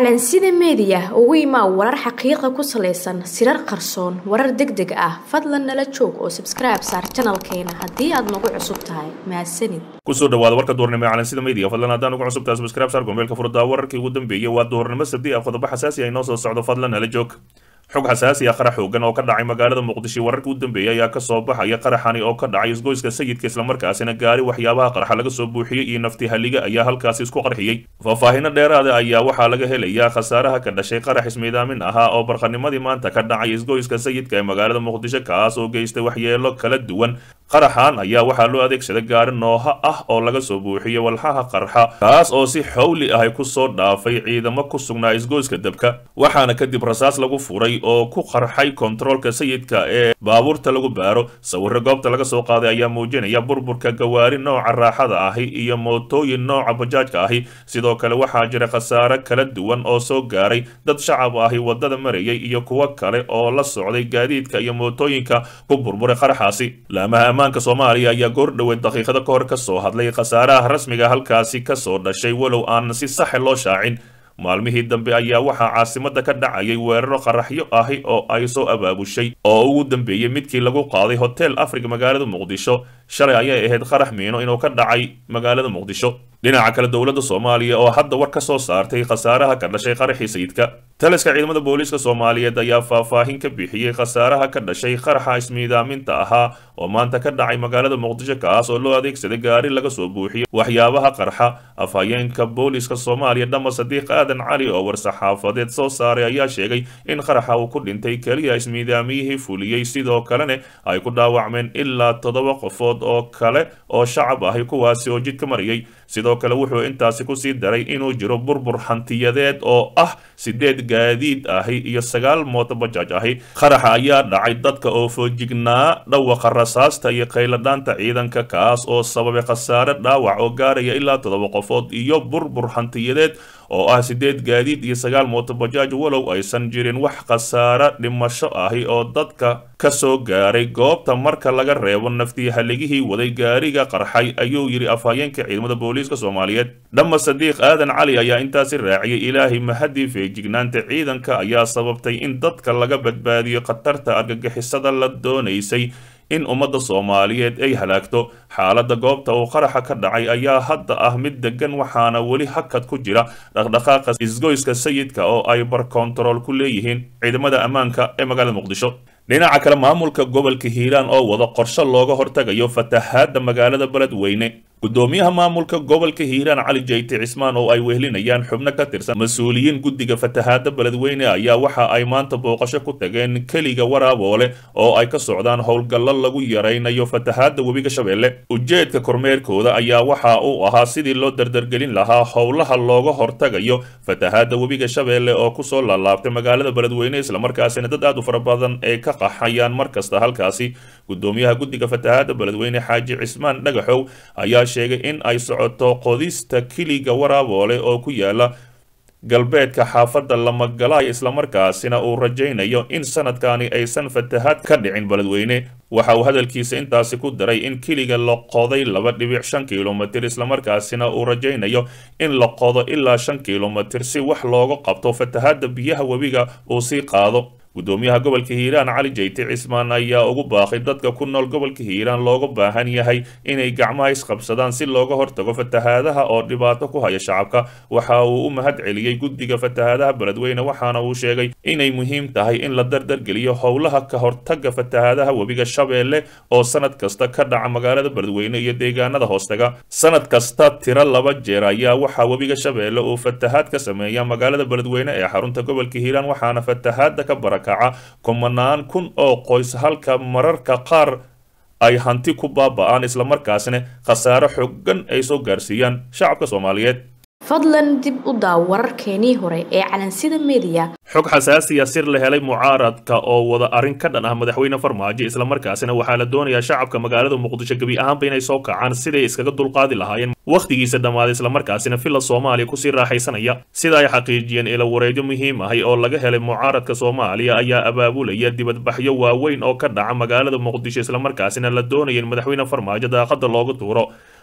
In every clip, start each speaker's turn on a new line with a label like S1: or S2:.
S1: calansida meediya ugu imaa warar xaqiiqa ku salaysan sirar qarsoon warar deg deg ah fadlan nala joog oo sabskribe saar janalkeena haddii aad nagu cusub tahay mahadsanid
S2: kusoo dhawaada warka duurnimo ee calansida media fadlan haddaan ugu cusub tahay subscribe saar gombeelka furdaa wararkii ugu dambeeyey waa duurnimo sabdi ah qodobo xasaasi ah inoo soo socdo fadlan nala joog xog xasaasi ah qarax xoogan oo ka dhacay magaalada muqdisho wararkii u dambeeyay ayaa kasoo baxaya qaraxani oo ka dhacay isgoyska sayidka islamarkaasina gaari waxyaabaha qarxa laga soo buuxiyey iyo nafti halliga ayaa halkaasi isku qarxiyey faahfaahino dheeraada ayaa waxaa laga helayaa khasaaraha ka dhashay qarax ismiidaamin ahaa oo barqanimadii maanta ka dhacay isgoyska sayidka ee magaalada muqdisho kaas oo geystay waxyeelo kala duwan qaraxan ayaa waxaa loo adeegsaday gaari nooha ah oo laga soo buuxiyey walxaha qarxa kaas oo si xawli ah kusoo dhaafay ciidamo ku sugnaa isgoyska dabka waxaana kadib rasaas lagu furay oo ku qarxay kontaroolka sayidka ee baabuurta lagu baaro sawiro goobta laga soo qaaday ayaa muujinaya burburka gawaari nooca raaxada ahi iyo mootooyin nooca bajaajka ahi sidoo kale waxaa jira khasaare kala duwan oo soo gaaray dad shacab ahi wadada marayay iyo kuwo kale oo la socday gaadiidka iyo mootooyinka ku burburay qaraxaasi laamaha ammaanka soomaaliya ayaa goor dhoweed daqiiqada ka hor kasoo hadlay khasaaraha rasmiga halkaasi kasoo dhashay walow aan si saxe loo shaacin maalmihii dambe ayaa waxaa caasimada ka dhacayay weeraro qaraxyo ahi oo ay soo abaabushay oo ugu dambeeyey midkii lagu qaaday hotel africa magaalada muqdisho shalay ayay ahayd qarax miino inuu ka dhacay magaalada muqdisho dhinaca kale dowladda soomaaliya oo hadda war ka soo saartay khasaaraha ka dhashay qaraxii sayidka taliska ciidamada booliiska soomaaliyeed ayaa faahfaahin ka bixiyey khasaaraha ka dhashay qaraxa ismiidaaminta ahaa oo maanta ka dhacay magaalada muqdisho kaas oo loo adeegsaday gaari laga soo buuxiyey waxyaabaha qarxa afhayeenka booliiska soomaaliya dhama sadiiq aadan cali oo war-saxaafadeed soo saaray ayaa sheegay in qaraxa uu ku dhintay keliya ismiidaamiyihii fuliyey sidoo kalena ay ku dhaawacmeen ilaa toddoba qofood oo kale oo shacab ahi kuwaasi oo jidka marayay sidoo kale wuxuu intaasi kusii daray inuu jiro burbur hantiyadeed oo ah sideed gaadiid ahi iyo sagaal mooto bajaaj ahi qaraxa ayaa dhacay dadka oo foojignaa dhawaqa rasaasta iyo qayladhaanta ciidanka kaas oo sababay khasaare dhaawac oo gaaraya ilaa toddoba qofood iyo burbur hantiyadeed oo ah sideed gaadiid iyo sagaal mooto bajaaj walow aysan jirin wax khasaare dhimasho ahi oo dadka kasoo gaaray goobta marka laga reebo naftii haligihii waday gaariga qarxay ayuu yidhi afhayeenka ciidamada booliiska soomaaliyeed dhama sadiiq aadan cali ayaa intaasi raaciyay ilaahay mahadii feejignaanta ciidanka ayaa sababtay in dadka laga badbaadiyo khatarta argagixisada la doonaysay in ummadda soomaaliyeed ay halaagto xaaladda goobta uu qaraxa ka dhacay ayaa hadda ah mid degan waxaana weli hakad ku jira dhaqdhaqaaqa isgoyska sayidka oo ay barkontarool ku leeyihiin ciidamada ammaanka ee magaalada muqdisho dhinaca kale maamulka gobolka hiiraan oo wada qorshe looga hortagayo fatahaadda magaalada beledweyne gudoomiyaha maamulka gobolka hiiraan cali jayte cismaan oo ay wehlinayaan xubno ka tirsan mas-uuliyiin guddiga fatahaadda beledweyne ayaa waxa ay maanta booqasho ku tageen keliga waraaboole oo ay ka socdaan howlgallo lagu yaraynayo fatahaadda webiga shabeelle ujeedka kormeerkooda ayaa waxa uu ahaa sidii loo dardargelin lahaa howlaha looga hortagayo fatahaadda webiga shabeelle oo kusoo laalaabtay magaalada beledweyne islamarkaasina dad aad u fara badan ee ka qaxayaan mar kasta halkaasi gudoomiyaha guddiga fatahaadda beledweyne xaaji cismaan dhagaxow ayaa sheegay in ay socoto qodista kiliga waraaboole oo ku yaala galbeedka xaafadda lamagalaay islamarkaasina uu rajaynayo in sanadkani aysan fatahaad ka dhicin beledweyne waxa uu hadalkiisa intaasi ku daray in kiliga la qoday laba dhibic shan kilomitir islamarkaasina uu rajaynayo in la qodo ilaa shan kilomitir si wax looga qabto fatahaadda biyaha webiga uu sii qaado gudoomiyaha gobolka hiiraan cali jayte cismaan ayaa ugu baaqay dadka ku nool gobolka hiiraan looga baahan yahay inay gacmaha isqabsadaan si looga hortago fatahaadaha oo dhibaato ku haya shacabka waxa uu u mahad celiyey guddiga fatahaadaha beledweyne waxaana uu sheegay inay muhiim tahay in la dardargeliyo howlaha ka hortaga fatahaadaha webiga shabeelle oo sanad kasta ka dhaca magaalada beledweyne iyo deegaanada hoostaga sanad kasta tiro laba jeer ayaa waxaa webiga shabeelle uu fatahaad ka sameeya magaalada beledweyne ee xarunta gobolka hiiraan waxaana fatahaada ka bara kumanaan kun oo qoys halka mararka qaar ay hanti ku baaba-aan islamarkaasina khasaare xoogan ay soo gaarsiiyaan shacabka soomaaliyeed
S1: fadlan dib u daaw wararkeenii hore ee calansida meediya
S2: xog xasaasiya sir la helay mucaaradka oo wada arrin ka dhan ah madaxweyne farmaajo islamarkaasina waxaa la doonayaa shacabka magaalada muqdisho gebi ahaanba inay soo kacaan siday iskaga dulqaadi lahaayeen wakhtigiisa dhammaaday islamarkaasina villa soomaaliya kusii raaxaysanaya sida ay xaqiijiyeen ila wareedyo muhiim ahi oo laga helay mucaaradka soomaaliya ayaa abaabulaya dibadbaxyo waaweyn oo ka dhaca magaalada muqdisho islamarkaasina la doonaya in madaxweyne farmaajo daaqada looga tuuro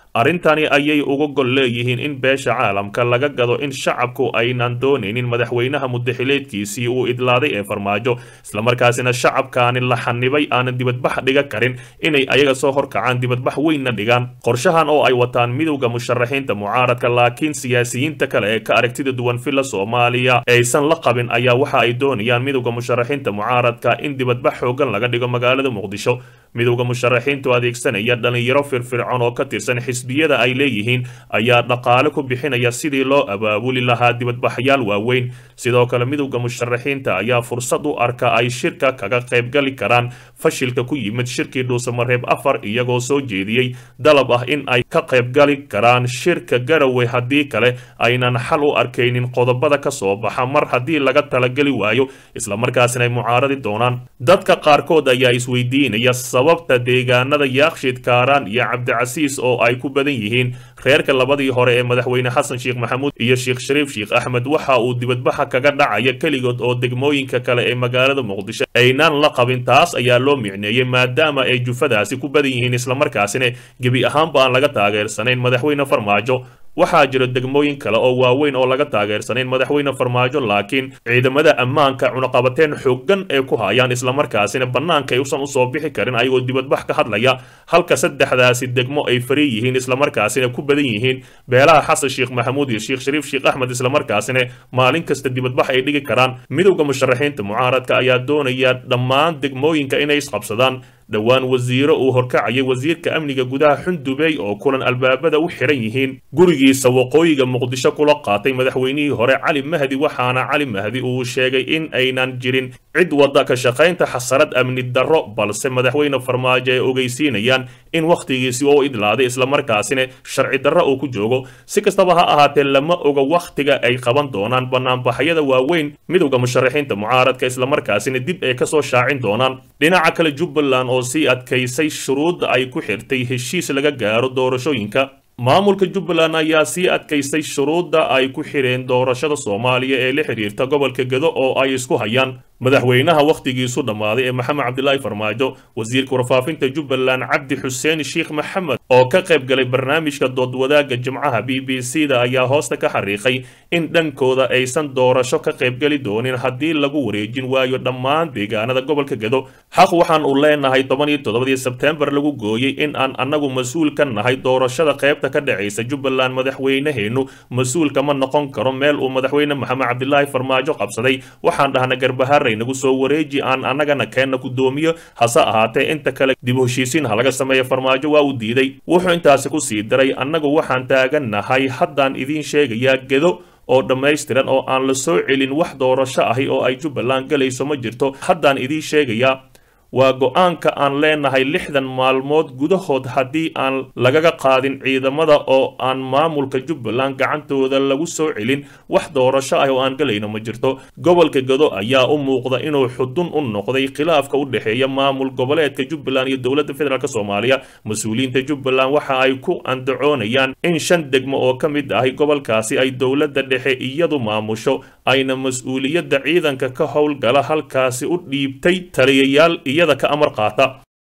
S2: arrintani ayay uga gol leeyihiin in beesha caalamka laga gado in shacabku aynan doonaynin madaxweynaha mudaxileedkiisii uu idlaaday ee farmaajo islamarkaasina shacabkaani la xanibay aanan dibadbax dhiga karin inay ayaga soo horkacaan dibadbax weynna dhigaan qorshahan oo ay wataan midowda musharaxiinta mucaaradka laakiin siyaasiyiinta kale ee ka aragtida duwan villa soomaaliya aysan la qabin ayaa waxa ay doonayaan midowda musharaxiinta mucaaradka in dibadbax xoogan laga dhigo magaalada muqdisho midowda musharaxiintu adeegsanaya dhalinyaro firfircoon oo ka tirsan xisbiyada ay leeyihiin ayaa dhaqaale ku bixinaya sidii loo abaabuli lahaa dibadbaxyaal waaweyn sidoo kale midowda musharaxiinta ayaa fursad u arka ay shirka kaga qaybgali karaan fashilka ku yimid shirkii dhuusamareeb afar iyagoo soo jeediyey dalab ah in ay ka qaybgali karaan shirka garowe haddii kale aynan xal u arkaynin qodobada ka soo baxa mar haddii laga talageli waayo islamarkaasina ay mucaaradi doonaan dadka qaarkood ayaa isweydiinaya sababta deegaanada yaakshid kaaraan iyo cabdicasiis oo ay ku badan yihiin reerka labadii hore ee madaxweyne xasan sheekh maxamuud iyo sheekh shariif sheekh axmed waxa uu dibadbaxa kaga dhacaya keligood oo degmooyinka kale ee magaalada muqdisho aynaan la qabin taas ayaa loo micneeyey maadaama ay jufadaasi ku badan yihiin islamarkaasina gebi ahaanba aan laga taageersanayn madaxweyne farmaajo waxaa jira degmooyin kale oo waaweyn oo laga taageersanayn madaxweyne farmaajo laakiin ciidamada ammaanka cunaqabateen xooggan ee ku hayaan islamarkaasina bannaanka ay usan usoo bixi karin ayagoo dibadbax ka hadlaya halka saddexdaasi degmo ay fari yihiin islamarkaasina ku badan yihiin beelaha xasan sheekh maxamuud iyo sheekh shariif sheekh axmed islamarkaasina maalin kasta dibadbax ay dhigi karaan midowda musharaxiinta mucaaradka ayaa doonaya dhammaan degmooyinka inay isqabsadaan dhowaan wasiiro uu horkacayay wasiirka amniga gudaha xundubey oo kulan albaabada u xiran yihiin gurigiisa waqooyiga muqdisho kula qaatay madaxweynihii hore cali mahdi waxaana cali mahdi uu sheegay in aynan jirin cid wadda ka shaqaynta xasarad amni darro balse madaxweyne farmaajo ay ogeysiinayaan in wakhtigiisi oo idlaaday islamarkaasina sharci darro uu ku joogo si kastaba ha ahaatee lama oga wakhtiga ay qaban doonaan banaanbaxyada waaweyn midowda musharaxiinta mucaaradka islamarkaasina dib ay kasoo shaacin doonaan dhinaca kale jubbaland oo sii adkaysay shuruudda ay ku xirtay heshiis laga gaaro doorashooyinka maamulka jubbaland ayaa sii adkaystay shuruudda ay ku xireen doorashada soomaaliya ee la xidhiirta gobolka gedo oo ay isku hayaan madaxweynaha wakhtigiisu dhammaaday ee maxamed cabdilaahi farmaajo wasiirka warfaafinta jubbaland cabdi xuseen sheekh maxamed oo ka qayb galay barnaamijka doodwadaaga jimcaha b b c da ayaa hoosta ka xariiqay in dhankooda aysan doorasho ka qaybgeli doonin haddii lagu wareejin waayo dhammaan deegaanada gobolka gedo xaq waxaan u leenahay toban iyo toddobadii sebteembar lagu gooyey in aan annagu mas-uul ka nahay doorashada qaybta ka dhacaysa jubbaland madaxweynaheennu mas-uul kama noqon karo meel uu madaxweyne maxamed cabdilaahi farmaajo qabsaday waxaan dhahna garbahaar nagu soo wareeji aan annagana keenna guddoomiyo hase ahaatee inta kale dib u heshiisiin ha laga sameeya farmaajo waa uu diiday wuxuu intaasi ku sii daray annagu waxaan taagannahay haddaan idiin sheegayaa gedo oo dhammaystiran oo aan la soo celin wax doorasho ahi oo ay jubbaland galayso ma jirto haddaan idiin sheegayaa waa go-aanka aan leenahay lixdan maalmood gudahood haddii aan lagaga qaadin ciidamada oo aan maamulka jubbaland gacantooda lagu soo celin wax doorasho ah oo aan galayno ma jirto gobolka gado ayaa u muuqda inuu xudun u noqday khilaafka u dhexeeya maamul goboleedka jubbaland iyo dowladda federaalk soomaaliya mas-uuliyiinta jubbaland waxa ay ku andacoonayaan in shan degmo oo ka mid ahi gobolkaasi ay dowladda dhexe iyadu maamusho ayna mas-uuliyadda ciidanka ka howlgala halkaasi u dhiibtay taliyayaal iyada ka amar qaata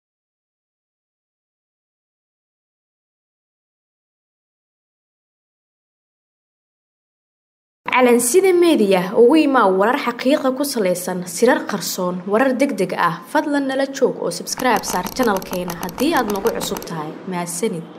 S1: calansida meediya ugu imaa warar xaqiiqa ku salaysan sirar qarsoon warar deg deg ah fadlan nala joog oo sabskribe saar janalkeena haddii aad nagu cusub tahay mahadsanid